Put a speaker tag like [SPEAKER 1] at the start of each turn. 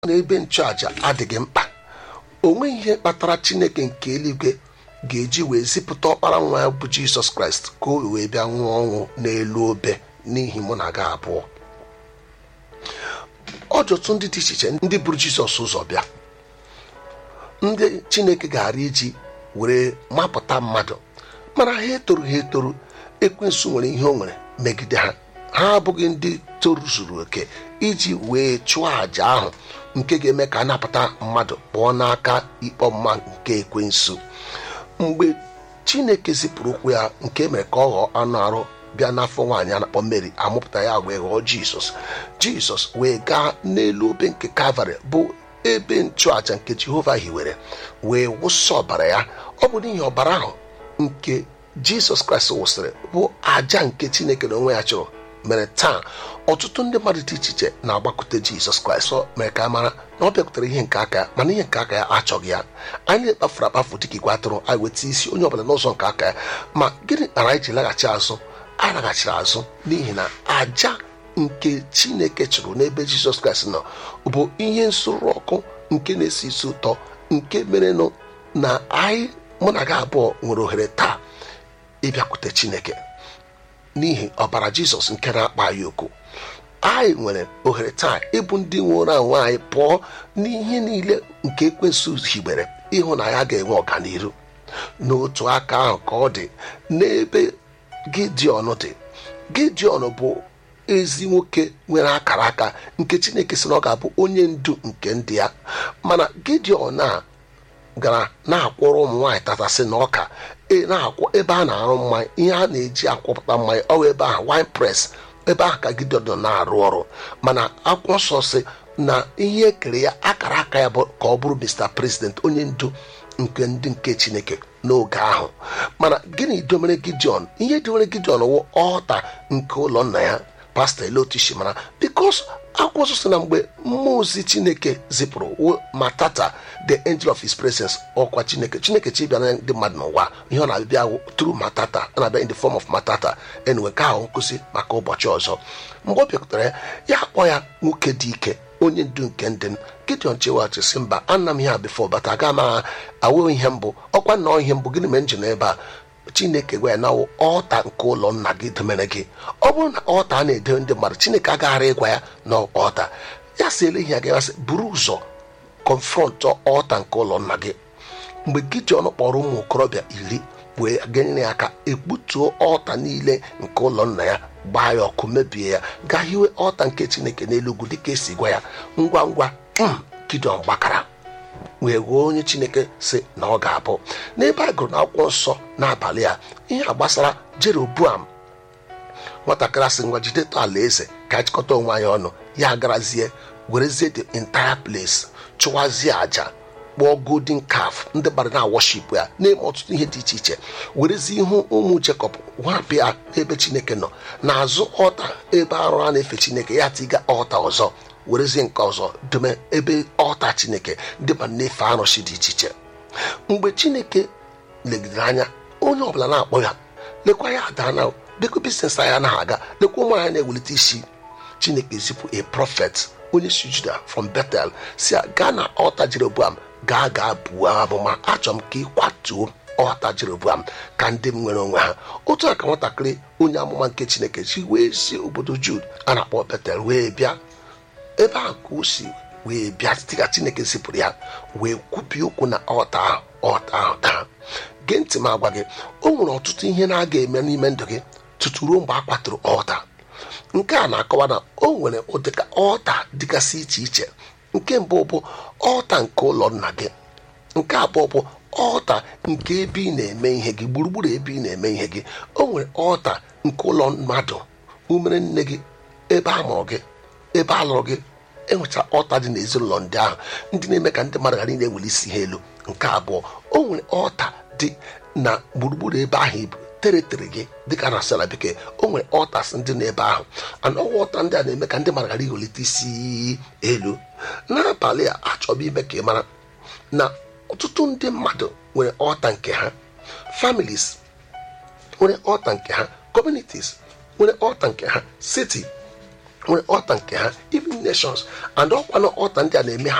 [SPEAKER 1] na ebe nchụàja adịghị mkpa o nweghị ihe kpatara chineke nke eluigwe ga-eji wee zipụta ọkpara nwa ya bụ jizọs kraịst ka o wee bịa nwụọ ọnwụ n'elu obe n'ihi mụ na gị abụọ ọjọtụ ndị dị iche iche ndị buru jizọs ụzọ bịa ndị chineke gara iji were mapụta mmadụ mana ha etoru ha etoru ekwensu nwere ihe o nwere megide ha ha abụghị ndị toruzuru oke iji wee chụọ àjà ahụ nke ga-eme ka a napụta mmadụ pụọ n'aka ikpe ọmụma nke ekwensu mgbe chineke zipụrụ ụkwụ ya nke mere ka ọ ghọọ anụ arụ bịa n'afọ nwaanyị a na-akpọ mary amụpụta ya wee ghọọ jizọs jizọs wee gaa n'elu obe nke kalvarị bụ ebe nchụàja nke jehova hiwere wee wụsa ọbara ya ọ bụ n'ihi ọbara ahụ nke jizọs kraịst wụsịrị bụ àjà nke chineke na onwe ya chụrụ mere taa ọtụtụ ndị mmadụ dị iche iche na-agbakọte jizọs kraịst ọ mere ka a mara na ọ bịakwutere ihe nke aka ya mana ihe nke aka ya achọghị ya anyị na-ekpafuru akpafu dịka igwe atụrụ anyị weta isi onye ọbụla n'ụzọ nke aka ya ma gịnị kpara anyị ji laghachi azụ anyị laghachiri azụ n'ihi na àjà nke chineke chụrụ n'ebe jizọs kraịst nọ bụ ihe nsuru ọkụ nke na-esi isi ụtọ nke merenụ na anyị mụ na gị abụọ nwere ohere taa ịbịakwute chineke n'ihi ọbara jizọs nke na-akpa anyị oku anyị nwere ohere taa ịbụ ndị nwụrụ anwụ anyị pụọ n'ihe niile nke ekwensụ higbere ịhụ na ya ga-enwe ọganihu n'otu aka ahụ ka ọ dị n'ebe gideon dị gideon bụ ezi nwoke nwere akara aka nke chineke sị na ọ ga-abụ onye ndu nke ndị ya mana gideon a gara na-akwụrụ ụmụ nwaanyị tatasị na ọka na-akwụ ebe a na-arụ mmanya ihe a na-eji akwụpụta mmanya ọwa ebe ahụ wine press ebe ahụ ka gideon nọ na-arụ ọrụ mana akwụkwọ nsọ sị na ihe ekere ya akara aka ya bụ ka ọ bụrụ mr president onye ndu nke ndị nke chineke n'oge ahụ mana gịnị domere gideon ihe domere gideon wụ ọta nke ụlọ nna ya pastọ elotishi mara bikos akwụkwọ nsọ sị na mgbe mmụọ ozi chineke zipụrụ matata the angel of his presence ọkwa chineke chineke chi bịara ndị mmadụ n'ụwa ihe ọ na-abịa tru matata ọ na-abịa in the form of matata enwe ka ahụ nkụzi maka ụbọchị ọzọ mgbe ọ bịakwutere ya ya akpọ ya nwoke dị ike onye ndu nke ndị m gideon chewaghachi sị mba ana m ihe a bifo bata aga m awụ ihe mbụ ọkwa nnọọ ihe mbụ gịnị mere m ji n'ebe a chineke gwa ya na ọta nke ụlọ nna gị domere gị ọ bụrụ na ọta a na-edo ndị mmadụ chineke agaghara ịgwa ya na ọta ya si ele ihe ya gasị buru ụzọ kọnfrọntụ ọta nke ụlọ nna gị mgbe gideon kpọrọ ụmụ okorobịa iri wee genyere ya aka ekputuo ọta niile nke ụlọ nna ya gbaa ya ọkụ mebie ya gaa hiwe ọta nke chineke n'elu ugwu dịka esi gwa ya ngwa ngwa gideon gbakara wee gwuo onye chineke si na ọ ga-abụ n'ebe a gụrụ n'akwụkwọ nsọ n'abalị a ihe a gbasara jeroboam nwatakịrị asị ngwa jidetụ ala eze ka achịkọta onwe anyị ọnụ ya garazie werezie the entire place chụwazie àjà kpọọ golden calf ndị gbara na worship ya na-eme ọtụtụ ihe dị iche iche werezie ihu ụmụ jekọb wapụ ya n'ebe chineke nọ n'azụ ọta ebe arụ a na-efe chineke ya tiga ọta ọzọ werezie nke ọzọ dome ebe ọta chineke ndị ma na-efe arụsị dị iche iche mgbe chineke legidere anya onye ọbụla na-akpọ ya lekwa ya adana lekwa biznes anyị anaghị aga lekwa ụmụ anyị na-ewelite isi chineke zipụ a prophet onye si juda from betel si ya gaa na ọta jeroboam gaa gaa buo amụma achọrọ m ka ị kwatuo ọta jeroboam ka ndị m nwere onwe ha otu a ka nwatakịrị onye amụma nke chineke si wee si obodo jud a na-akpọ betel wee bịa ebe ahụ ka o si wee bịa dịka chineke zipụrụ ya wee kwupie okwu na ọta ahụ ọta ahụ taa gee ntị m agwa gị o nwere ọtụtụ ihe na-aga eme n'ime ndụ gị tutu ruo mgbe a kwatụrụ ọta nke a na-akọwa na o nwere ụdịka ọta dịgasị iche iche nke mbụ bụ ọta nke ụlọ nna gị nke abụọ bụ ọta nke ebe ị na-eme ihe gị gburugburu ebe ị na-eme ihe gị o nwere ọta nke ụlọ mmadụ umere nne gị ebe a mụrụ gị ebe a lụrụ gị enwechara ọta dị n'ezinụlọ ndị ahụ ndị na-eme ka ndị mmadụ ghara ị na-eweli isi ha elu nke abụọ o nwere ọta dị na gburugburu ebe ahụ ibu teritori gị dịka na asala bekee o nwere ọtas ndị n'ebe ahụ ana ọwa ọta ndị a na-eme ka ndị mmadụ ghara iwelite isi elu n'abalị a achọbụ ime ka ị mara na ọtụtụ ndị mmadụ nwere ọta nke ha families nwere ọta nke ha communities nwere ọta nke ha city nwere ọta nke ha even nations and ọkwa na ọta ndị a na-eme ha